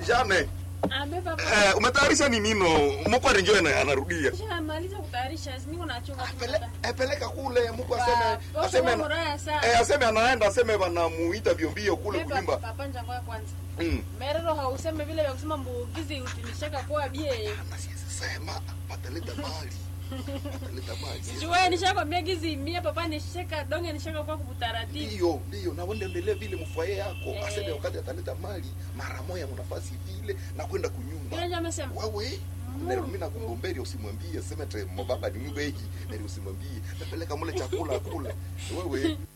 Jane, Ambe papa. eh, umetayarisha ni nino? Mkwari njoo na anarudia. Shamaliza kutayarisha, niko nachunga tu. Pele, baba. eh, peleka kule mko Ah, aseme posho aseme kwa muraya sana. eh, aseme anaenda aseme wanamuita vyombio kule Beba kulimba. papa njanga ya kwanza. Mm. Merero hauseme vile vya kusema mbugizi utinishaka kwa bie. Na siwezi sema pataleta mali. Pataleta mali. Sijue nishakwambia gizi mia papa nishaka donge nishaka kwa kutaratibu. Ndiyo, ndiyo, na wende endelee vile mfwaye yako Eh. aseme wakati ataleta mali mara moja mnafasi vile na kwenda kunyumba. Kile jamaa sema. Wewe Nero mimi nakugomberi usimwambie sema te mbaba ni mbeji nero usimwambie napeleka mule chakula kule wewe